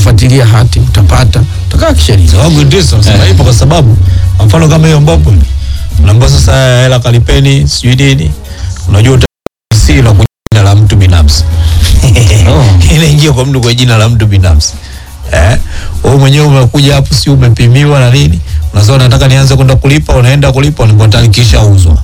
kufuatilia hati utapata, utakaa kisheria. sababu ndizo nasema ipo kwa sababu kwa mfano kama hiyo mbopo unaambia sasa hela kalipeni sijui nini unajua uta- si la kwa jina la mtu binafsi inaingia kwa mtu kwa jina la mtu binafsi eh wewe mwenyewe umekuja hapo si umepimiwa na nini unasema nataka nianze kwenda kulipa unaenda kulipa unakuwa kisha uzwa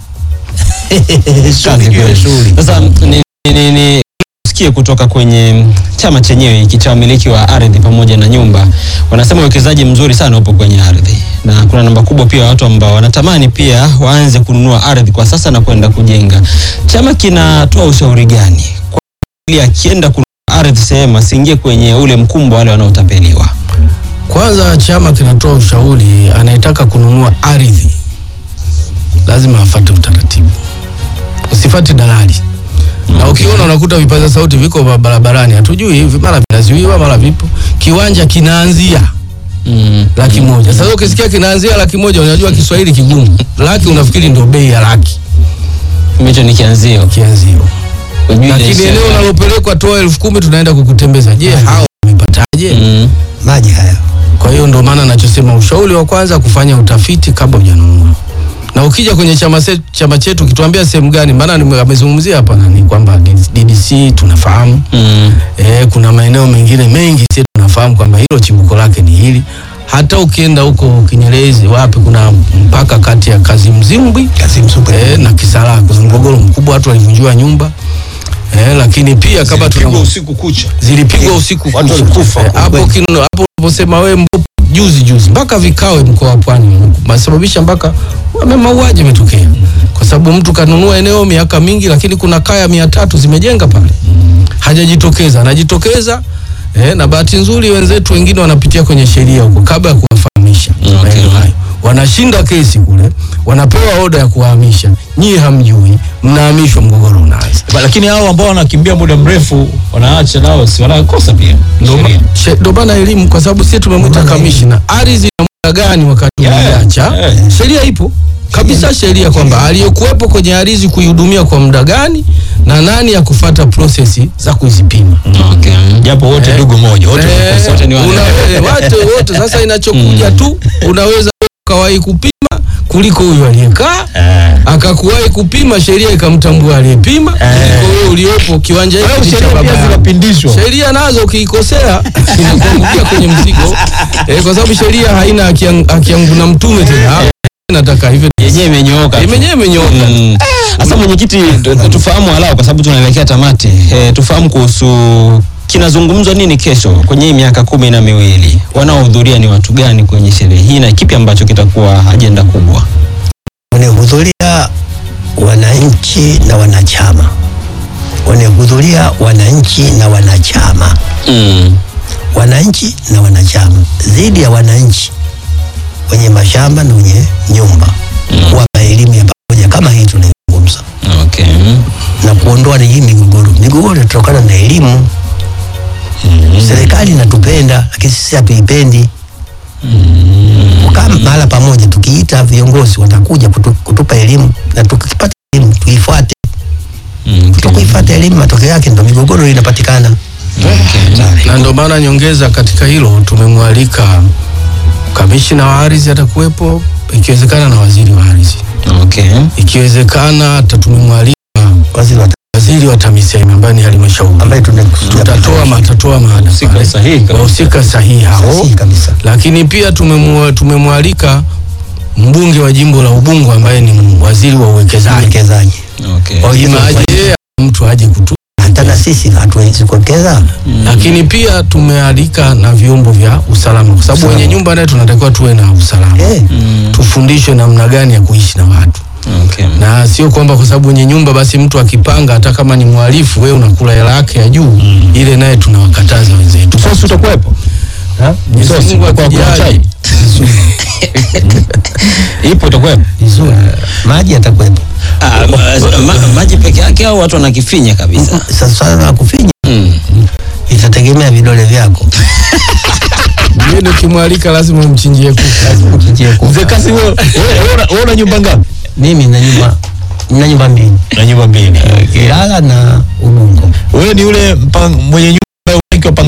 Kazi kweli. shughuli Sasa ni, ni, ni sikie kutoka kwenye chama chenyewe hiki cha wamiliki wa ardhi pamoja na nyumba, wanasema uwekezaji mzuri sana upo kwenye ardhi, na kuna namba kubwa pia ya watu ambao wanatamani pia waanze kununua ardhi kwa sasa na kwenda kujenga. Chama kinatoa ushauri gani kwa ili akienda kununua ardhi sehemu asiingie kwenye ule mkumbo wale wanaotapeliwa? Kwanza chama kinatoa ushauri, anayetaka kununua ardhi lazima afate utaratibu, usifate dalali. Na ukiona unakuta vipaza sauti viko ba- barabarani, hatujui hivi, mara vinazuiwa, mara vipo. Kiwanja kinaanzia Mm. laki moja. Sasa ukisikia kinaanzia laki moja, unajua Kiswahili kigumu. Laki unafikiri ndio bei ya laki Hicho ni kianzio. kianzio, Hujui lakini inaishia eneo wapi. unalopelekwa toa elfu kumi tunaenda kukutembeza. Je, hao wamepataje? Mm. maji haya Kwa hiyo ndio maana nachosema ushauri wa kwanza kufanya utafiti kabla hujanunua. Na ukija kwenye chama, se, chama chetu kituambia sehemu gani, maana nime- amezungumzia hapa nani kwamba DDC tunafahamu Mm. eh, kuna maeneo mengine mengi sisi tunafahamu kwamba hilo chimbuko lake ni hili. Hata ukienda huko Kinyerezi wapi, kuna mpaka kati ya Kazimzimbwi Kazimzumbwi. eh, na Kisarawe, kuna mgogoro mkubwa, watu walivunjiwa nyumba eh, lakini pia kama tuna usiku kucha zilipigwa usiku Watu kucha. walikufa. Eh, hapo kino- hapo unaposema wewe mbopo juzi juzi mpaka vikawe mkoa wa Pwani masababisha mpaka wame- mauaji yametokea kwa sababu mtu kanunua eneo miaka mingi, lakini kuna kaya mia tatu zimejenga pale, hajajitokeza, anajitokeza eh, na bahati nzuri wenzetu wengine wanapitia kwenye sheria huko kabla ya kuwafahamisha Okay. maeneo hayo, wanashinda kesi kule, wanapewa oda ya kuwahamisha, nyie hamjui, mnahamishwa, mgogoro unaanza. Ba- lakini hao ambao wanakimbia muda mrefu wanaacha nao si wanakosa pia Ndo ma- sheria. she- ndo maana elimu, kwa sababu sisi tumemwita kamishna. Ardhi na muda gani wakati Yeah, unaiacha? yeah. Sheria ipo kabisa, sheria kwamba aliyekuwepo kwenye ardhi kuihudumia kwa muda gani na nani ya kufata prosesi za kuzipima. Okay. japo wote Eh. ndugu moja wote Eh, wanakosa. wote ni wale. una- eh, wote wote. Sasa inachokuja tu, unaweza ukawahi kupima kuliko huyu aliyekaa Eh. akakuwahi kupima, sheria ikamtambua aliyepima kuliko wewe uliopo kiwanja Kwa hiyo hiki cha sheria baba pia yako. zinapindishwa sheria nazo ukiikosea inakuangukia kwenye mzigo eh, kwa sababu sheria haina haki ya- haki yangu na mtume tena Ah, nataka hivyo yenyewe imenyooka tu. yenyewe imenyooka Mm. Sasa mwenyekiti, tu- tu- tufahamu halau kwa sababu tunaelekea tamati. E, tufahamu kuhusu kinazungumzwa nini kesho kwenye hii miaka kumi na miwili, wanaohudhuria ni watu gani kwenye sherehe hii na kipi ambacho kitakuwa ajenda kubwa? wanahudhuria wananchi na wanachama, wanahudhuria wananchi na wanachama, Mm. wananchi na wanachama, dhidi ya wananchi wenye mashamba na wenye nyumba, kuwapa elimu ya pamoja kama hii tunaizungumza, Okay. na kuondoa ni hii migogoro. Migogoro inatokana na elimu. Serikali inatupenda lakini sisi hatuipendi. Kukaa mahala pamoja, tukiita viongozi watakuja kutu, kutupa elimu na tukipata elimu tuifuate. Mm. Kutokuifuata elimu, matokeo yake ndo migogoro inapatikana. na ndio maana nyongeza katika hilo tumemwalika kamishina wa ardhi atakuwepo ikiwezekana na waziri wa ardhi Okay. ikiwezekana hata tumemwalika Waziri wa waziri wa TAMISEMI ambaye ni halmashauri ambaye tunakusudia tutatoa matatoa maada Husika pale. sahihi kabisa. wahusika sahihi hao sahihi kabisa. lakini pia tumemwa- tumemwalika mbunge wa jimbo la Ubungo ambaye ni waziri wa uwekezaji. Uwekezaji Okay. Kwa hiyo Ima aje yeye au mtu aje kutu. hata na sisi hatuwezi kuwekeza. Lakini pia tumealika na vyombo vya usalama, kwa sababu Usalama. wenye nyumba naye tunatakiwa tuwe na usalama, Eh, tufundishwe namna gani ya kuishi na watu, Okay. na sio kwamba kwa sababu wenye nyumba basi mtu akipanga, hata kama ni mhalifu, wewe unakula hela yake ya juu, ile naye tunawakataza wenzetu. Msosi utakuwepo Mwenyezi Msosi, Mungu utakuwa kuna akijali. Ipo itakuwepo. vizuri. Maji yatakuwepo. Ah, ma, ma, maji peke yake au watu wanakifinya kabisa? Sasa swala la kufinya Mm. itategemea vidole vyako. Mimi nikimwalika lazima umchinjie kuku. Uchinjie kuku. mzee kasi wewe wewe una- wewe una nyumba ngapi Mimi na nyumba na nyumba mbili, na nyumba mbili Ilala na Ubungo. wewe ni yule mpang- mwenye